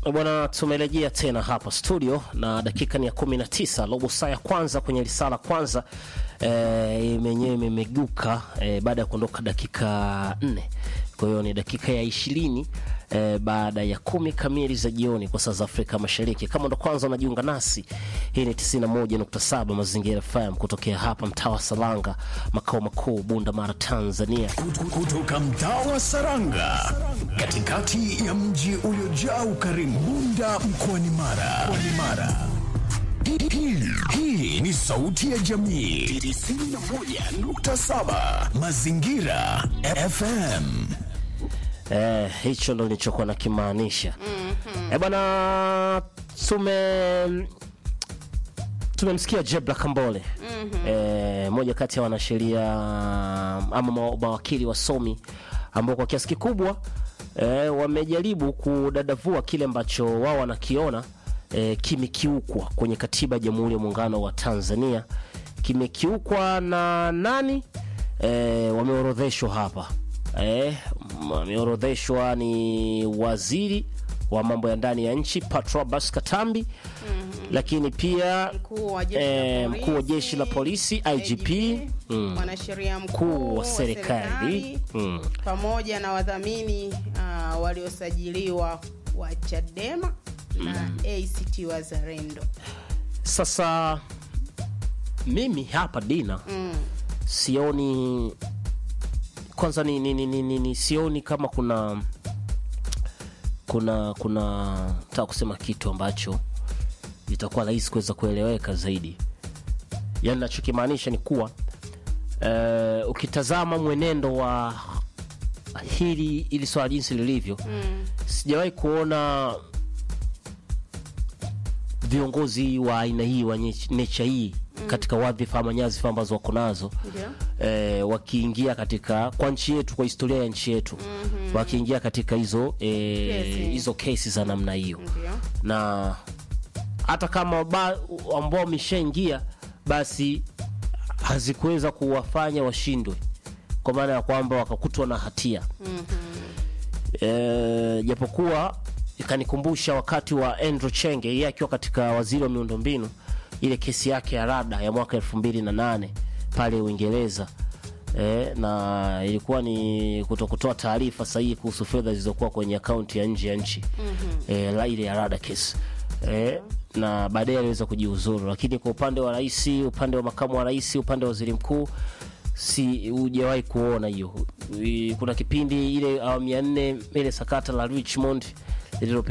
Bwana, tumerejea tena hapa studio na dakika ni ya 19, robo saa ya kwanza kwenye risala kwanza e, menyewe imemeguka e, baada ya kuondoka dakika nne. Kwa hiyo ni dakika ya ishirini e, baada ya kumi kamili za jioni kwa saa za Afrika Mashariki. Kama ndo kwanza unajiunga nasi, hii ni 91.7 Mazingira FM kutokea hapa mtaa wa Salanga, makao makuu Bunda Mara, Tanzania. kutoka mtaa wa Saranga katikati ya mji uliojaa ukarimu Bunda mkoani Mara. Mkoani Mara. Hii- hii- Hii ni sauti ya jamii 91.7 Mazingira FM. Eh, hicho ndo nilichokuwa nakimaanisha. mm-hmm. Eh, bwana tume tumemsikia Jebla Kambole mm-hmm. eh, moja kati ya wanasheria ama ma- mawakili wasomi ambao kwa kiasi kikubwa eh, wamejaribu kudadavua kile ambacho wao wanakiona eh, kimekiukwa kwenye katiba ya Jamhuri ya Muungano wa Tanzania. Kimekiukwa na nani? Eh, wameorodheshwa hapa eh, wameorodheshwa ni waziri wa mambo ya ndani ya nchi Patrobas Katambi lakini pia mkuu wa jeshi eh, la mkuu wa jeshi la polisi IGP mm, mwanasheria mkuu mkuu wa serikali mm. pamoja na wadhamini uh, waliosajiliwa wa Chadema na ACT Wazalendo. Sasa mimi hapa Dina Mm. sioni kwanza ni, ni, ni, ni, ni, ni sioni kama kuna kuna kuna nataka kusema kitu ambacho itakuwa rahisi kuweza kueleweka zaidi. Yaani nachokimaanisha ni kuwa eh, ukitazama mwenendo wa hili ili swala jinsi lilivyo Mm. sijawahi kuona viongozi wa aina hii wa nye- nature hii katika wadhifa ama nyadhifa ambazo wako nazo Ndio. eh, wakiingia katika kwa nchi yetu kwa historia ya nchi yetu wakiingia katika hizo eh, Kesi. hizo kesi za namna hiyo Ndio. na hata kama ba- ambao wameshaingia basi hazikuweza kuwafanya washindwe kwa maana ya kwamba wakakutwa na hatia Eh, japokuwa ikanikumbusha wakati wa Andrew Chenge yeye akiwa katika waziri wa miundombinu ile kesi yake ya rada ya mwaka elfu mbili na nane pale Uingereza eh, na ilikuwa ni kutokutoa taarifa sahihi kuhusu fedha zilizokuwa kwenye akaunti ya nje ya nchi eh, la ile ya rada kesi eh, na baadaye aliweza kujiuzuru, lakini kwa upande wa rais, upande wa makamu wa rais, upande wa waziri mkuu si hujawahi kuona hiyo. I- Kuna kipindi ile awamu ya nne ile sakata la Richmond lililope